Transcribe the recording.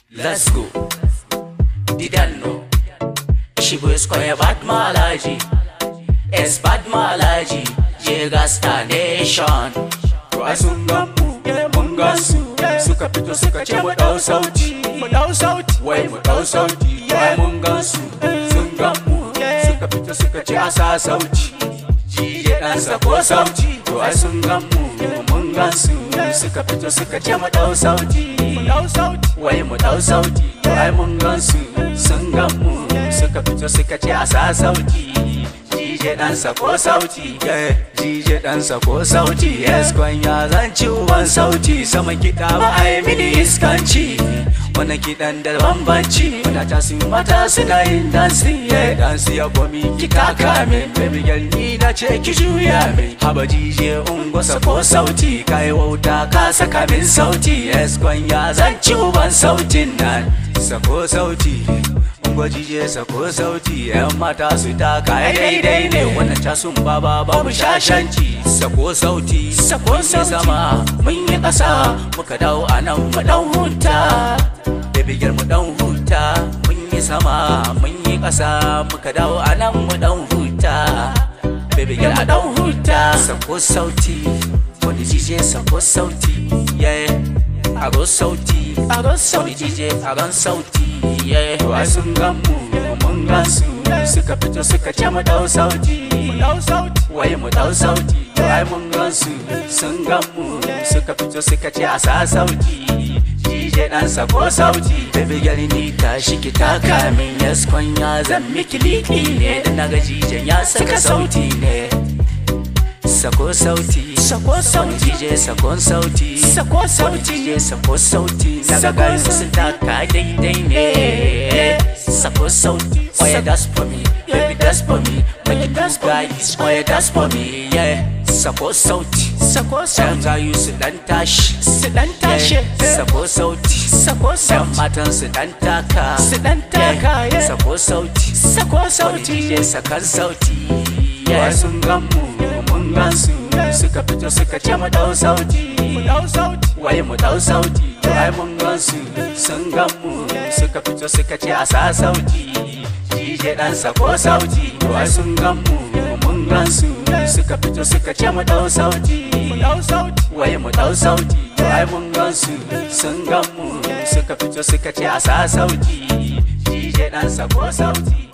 Let's go. Didano. Shibu Square Bad Malaji. Es Bad Malaji. Jega Star Nation. Ai sun gan mu, mun gan su Suka fito suka ce mu ɗau sauti mu dau sauti Wai mu ɗau sauti Ai mun gan su, sun gan mu Suka fito suka ce a sa sauti Jije ɗan sako sauti To ai sun gan mu, mun gan su Suka fito suka ce mu ɗau sauti mu dau sauti Wai mu ɗau sauti To ai mun gan su, sun gan mu Suka fito suka ce a sa sauti Jije ɗan sako sauti yeah. Jije ɗan sako sauti Yes kwanya zan ci uban sauti Sama kiɗa ba a yi mini iskanci Wani kiɗan da bambanci Wanda ta sun mata suna yin dansi Yeah dansi ya gomi ki taka min Baby girl ni na ce ki juya min Haba jije ungo sako sauti Kai wauta ka saka min sauti Yes kwanya zan ci uban sautin nan Sako sauti gwajije sako sauti yan mata su taka daidai ne wannan casun baba babu shashanci sako sauti Sako sauti. sama mun yi ƙasa muka dawo a nan mu dan huta baby girl mu dan huta mun yi sama mun yi ƙasa muka dawo a nan mu dan huta baby girl a dan huta sako sauti wani jije sako sauti yeah aro sauti aro Wani sauti DJ a ran sauti yeah. Wai sun gan mu mun gan su Suka fito suka ce mu dau sauti mu dau sauti Wai mu dau sauti Wai mun gan su sun gan mu Suka fito suka ce a sa sauti DJ dan sako sauti Baby girl ni tashi ki taka min Yes kwanya zan miki liki ne Da naga jijen ya saka sauti ne Sako sauti Sako Wani sauti DJ sakon sauti Sako Wani sauti DJ sako sauti Daga Sako gayu sauti. sun taka daidai ne Sako sauti Oya that's for me Baby that's for me Make it that's guys Oya that's for me Yeah Sako sauti Sako Yan sauti gayu su dan tashi su dan tashe Yeah. Sako sauti Sako Yan sauti matan su dan taka Su dan taka, yeah. Sako sauti Sako Wani sauti DJ sakan sauti Yeah sun gan mu mun gan su Suka fito suka ce mu dau sauti mu dau sauti Wai mu dau sauti Wai mun gan su sun gan mu Suka fito suka ce a sa sauti DJ dan sako sauti Wai sun gan mu mun gan su Suka fito suka ce mu dau sauti mu dau sauti Wai mu dau sauti Wai mun gan su sun gan mu Suka fito suka ce a sa sauti DJ dan sako sauti